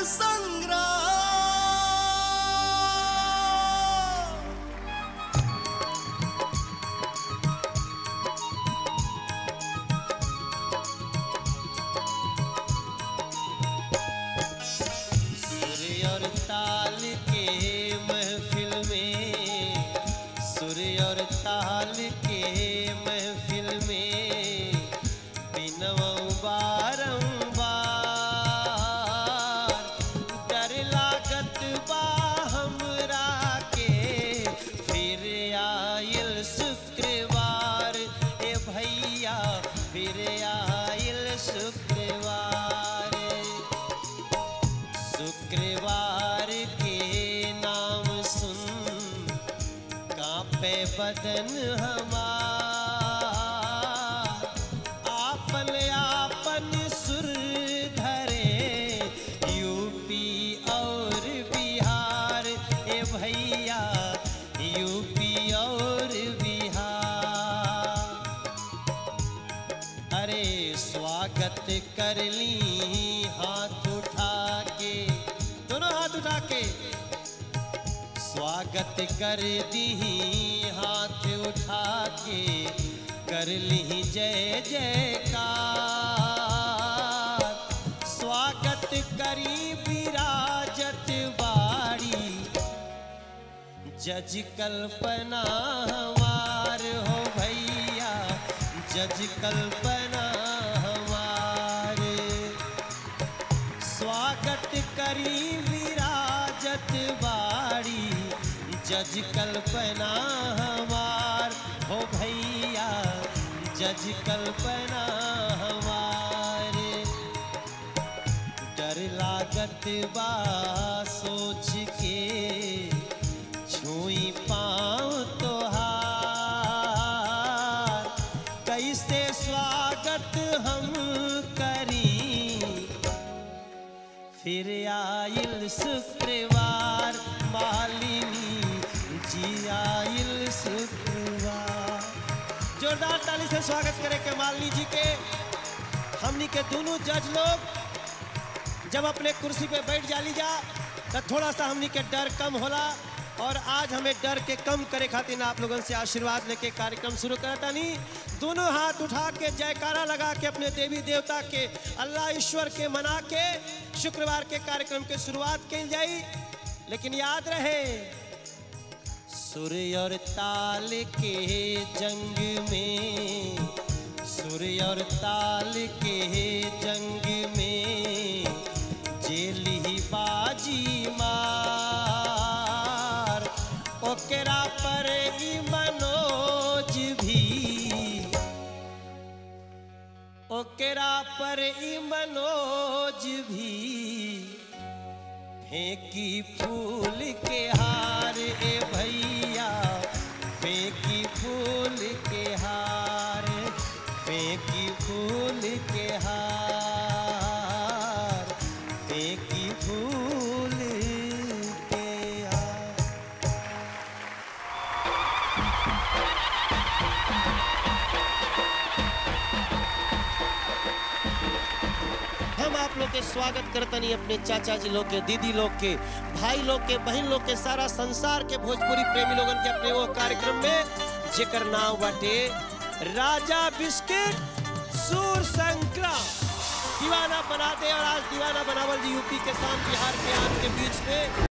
संग्राम सुर और ताल के महफिल में सुर और ताल के महफिल में बिनवऊ बारंबार डर लागत बा हमरा के फिर आयल शुक्रवार ए भैया फिर आयल शुक्रवार शुक्रवार के नाम सुन कांपे बदन हमार आपन आपन सुर धरे यूपी और बिहार ए भैया यूपी और बिहार अरे स्वागत कर ली हाथ उठा के दोनों हाथ उठा के स्वागत कर दी हाथ उठा के कर ली जय जयकार स्वागत करी विराजत बाड़ी जज कल्पना हमार हो भैया जज कल्पना हमार स्वागत करी विराजत बाड़ी जज कल्पना हमार हो भैया जज कल्पना हमार डर लागत बा सोच के छुई पाँव तोहार कैसे स्वागत हम करी फिर आइल शुक्रवार मालिनी जी आइल शुक्रवार जोरदार ताली से स्वागत करे के मालिनी जी के हमनी के दोनों जज लोग जब अपने कुर्सी पे बैठ जाली जा तो थोड़ा सा हमनी के डर कम होला और आज हमें डर के कम करे खातिर आप लोगों से आशीर्वाद लेके कार्यक्रम शुरू करता नहीं दोनों हाथ उठा के जयकारा लगा के अपने देवी देवता के अल्लाह ईश्वर के मना के शुक्रवार के कार्यक्रम के शुरुआत की जाई लेकिन याद रहे सूर्य और ताल के जंग में सूर्य और ताल के जंग में जेली बाजी मार ओकरा पर ई मनोज भी ओकरा पर ई मनोज भी फेंकी फूल के हार ए भैया फेंकी फूल के हार फेंकी फूल के हार फेंकी फूल के हार हम आप लोग के स्वागत करतनी अपने चाचा जी लोग के दीदी लोग के भाई लोग के बहन लोग के सारा संसार के भोजपुरी प्रेमी लोगन के अपने वो कार्यक्रम में जेकर नाम बाटे राजा बिस्किट सूर संक्राम दीवाना बना दे और आज दीवाना बनावल जी यूपी के साथ बिहार के आन के बीच में